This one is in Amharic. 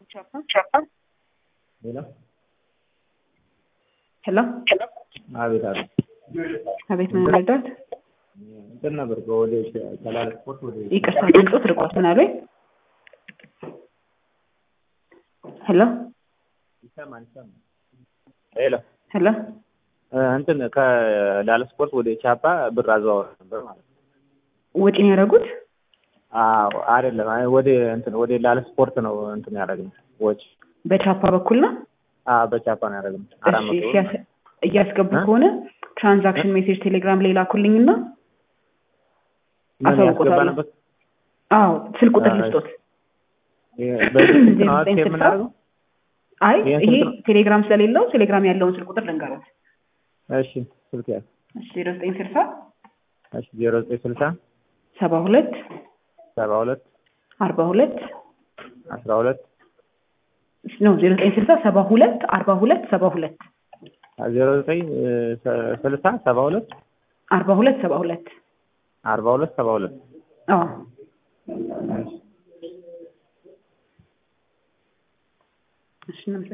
ሄሎ ሄሎ አቤት አቤት አቤት ምን ረዳት? እንትን ነበር ወደ ሰላሌ ስፖርት ወደ ይቅርታ ድምፆት ርቋት ምን አሉኝ? ሄሎ ይሰማል ይሰማል። ሄሎ ሄሎ እንትን ከላለ ስፖርት ወደ ቻፓ ብር አዘዋወር ነበር ማለት ነው። ወጪ ነው ያደረጉት? አዎ አይደለም፣ አይ ወደ እንትን ወደ ላለ ስፖርት ነው እንትን ያደረግነው ወጪ። በቻፓ በኩል ነው? አዎ በቻፓ ነው ያደረግነው። አራት እሺ መቶ ብር ሲያስ- እያስገቡ ከሆነ ትራንዛክሽን ሜሴጅ ቴሌግራም ላይ ላኩልኝና ምን አሳውቆታለሁ። ያስገባንበት አዎ ስልክ ቁጥር አይ፣ ልስጦት። በዚህ ስልክ ነው ዘጠኝ ሴቭ ስልሳ የምናደርገው? አይ ይሄን ይሄ ስልክ ነው? ቴሌግራም ስለሌለው ቴሌግራም ያለውን ስልክ ቁጥር ልንገሩት። እሺ ስልክ ያዝ። ዜሮ ዘጠኝ ስልሳ እሺ ዜሮ ዘጠኝ ስልሳ ሰባ ሁለት ሰባ ሁለት አርባ ሁለት አስራ ሁለት ነው ዜሮ ዘጠኝ ስልሳ ሰባ ሁለት አርባ ሁለት ሰባ ሁለት ዜሮ ዘጠኝ ስልሳ ሰባ ሁለት አርባ ሁለት ሰባ ሁለት አርባ ሁለት ሰባ ሁለት አዎ እሺ እሺ እናመሰግናለን።